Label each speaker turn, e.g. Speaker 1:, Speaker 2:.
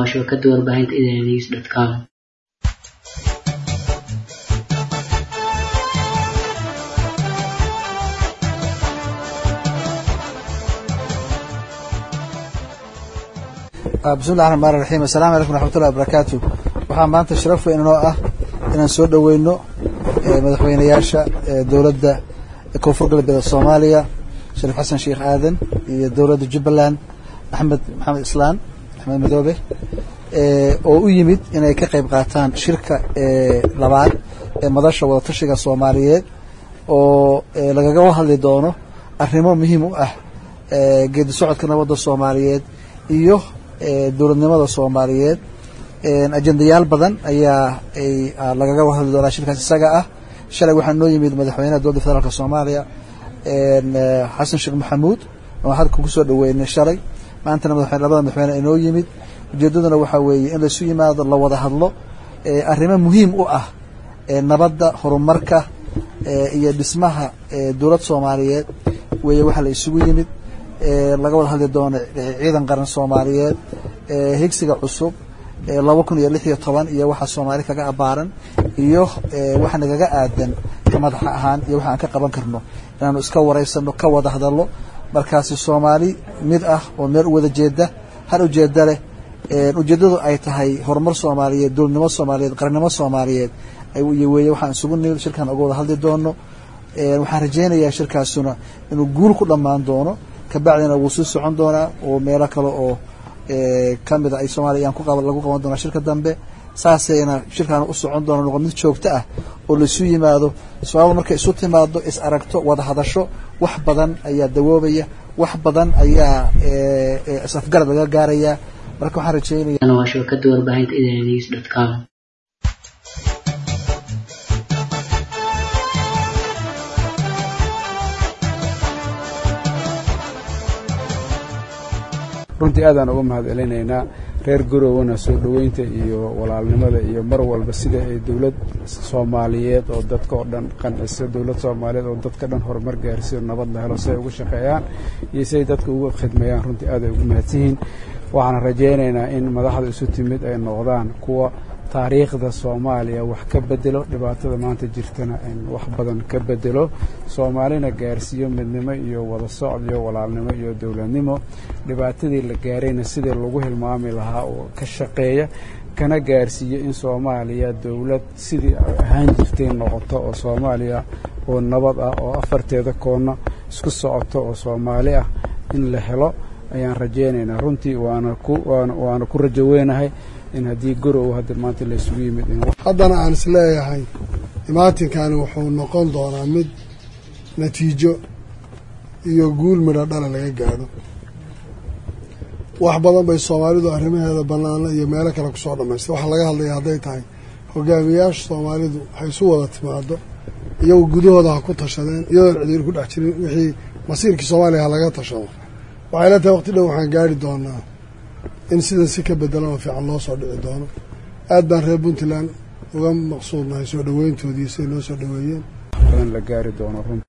Speaker 1: waa shabakada warbaahinta idanews dot com
Speaker 2: bismillahi raxmaan raxiim assalaamu calaykum raxmatullahi wabarakaatu waxaa maanta sharaf weyn inoo ah inaan soo dhoweyno madaxweynayaasha dowladda koonfur galbeed soomaaliya shariif xasan sheekh aadan iyo dowladda jubbaland axmed maxamed islaan axmed madoobe oo u yimid inay ka qayb qaataan shirka labaad ee madasha wadatashiga soomaaliyeed oo lagaga hadli doono arrimo muhiim u ah geedi socodka nabadda soomaaliyeed iyo dowladnimada soomaaliyeed ajendayaal badan ayaa lagaga hadli doonaa shirkaas isaga ah shalay waxaa noo yimid madaxweynaha dowladda federaalk soomaaliya xasan sheekh maxamuud oo hadka kusoo dhaweynay shalay maantana madaxweyne labada madaxweyne inoo yimid ujeedaduna waxaa weeye in laisu yimaado la wada hadlo arrimo muhiim u ah nabadda horumarka iyo dhismaha dowlad soomaaliyeed weeye waxaa la isugu yimid laga wada hadli doono ciidan qaran soomaaliyeed higsiga cusub laba kun iyo lix iyo toban iyo waxa soomaali kaga abaaran iyo waxa nagaga aadan ka madaxa ahaan iyo waxa aan ka qaban karno inaanu iska wareysano ka wada hadalno markaasi soomaali mid ah oo meel u wada jeeda hal ujeeda leh ujeedadu ay tahay horumar soomaaliyeed dowladnimo soomaaliyeed qarannimo soomaaliyeed weye waxaan isugu nimid shirkan uga wada hadli doono waxaan rajeynayaa shirkaasuna inuu guul ku dhammaan doono kabacdina wuu sii socon doonaa oo meelo kale oo kamida ay soomaaliya ayaan lagu qaban doonaa shirka dambe saasayna shirkaan u socon doona noqo mid joogto ah oo laisu yimaado soomaalida markay isu timaado is aragto wada hadasho wax badan ayaa dawoobaya wax badan ayaa isafgarad laga gaarayaa marka waxaan rajeynaya
Speaker 1: waa shabakada warbaahinta idanews dot com
Speaker 3: runtii aadaan uga mahad celinaynaa reer garowana soo dhoweynta iyo walaalnimada iyo mar walba sida ay dowlad soomaaliyeed oo dadka oo dhan qanciso dowlad soomaaliyeed oo dadka dhan horumar gaarsiyo nabad la helo si ay uga shaqeeyaan iyo si ay dadka uga khidmeeyaan runtii aad ay ugu mahadsanyihiin waxaan rajaynaynaa in madaxda isu timid ay noqdaan kuwa taariikhda soomaaliya wax ka bedelo dhibaatada maanta jirtana in wax badan ka bedelo soomaalina gaarsiiyo midnimo iyo wada socod iyo walaalnimo iyo dowladnimo dhibaatadii la gaarayna sidii lagu hilmaami lahaa oo ka shaqeeya kana gaarsiiyo in soomaaliya dowlad sidii ahaan jirtay noqoto oo soomaaliya oo nabad ah oo afarteeda koonna isku socoto oo soomaali ah in la helo ayaan rajaynaynaa runtii waana ku waana ku rajo weynahay in haddii gorow hadda maanta la isugu yimid
Speaker 4: haddana aan is leeyahay imaatinkani wuxuu noqon doonaa mid natiijo iyo guul midho dhala laga gaadho wax badan bay soomaalidu arrimaheeda bannaano iyo meelo kale kusoo dhammaystay waxaa laga hadlaya hadday tahay hogaamiyaasha soomaalidu waxay isu wada timaado iyagu gudahooda ha ku tashadeen iyadoon cidiir ku dhex jirin wixii masiirkii soomaaliya ha laga tashado waxay la tahay waqti dhow waxaan gaari doonaa in sidan si ka bedelan oo fiican loo soo dhici doono aad baan reer puntland uga maqsuudnahay soo dhoweyntoodii siday noo soo dhoweeyeen
Speaker 3: badan la gaari doono runtii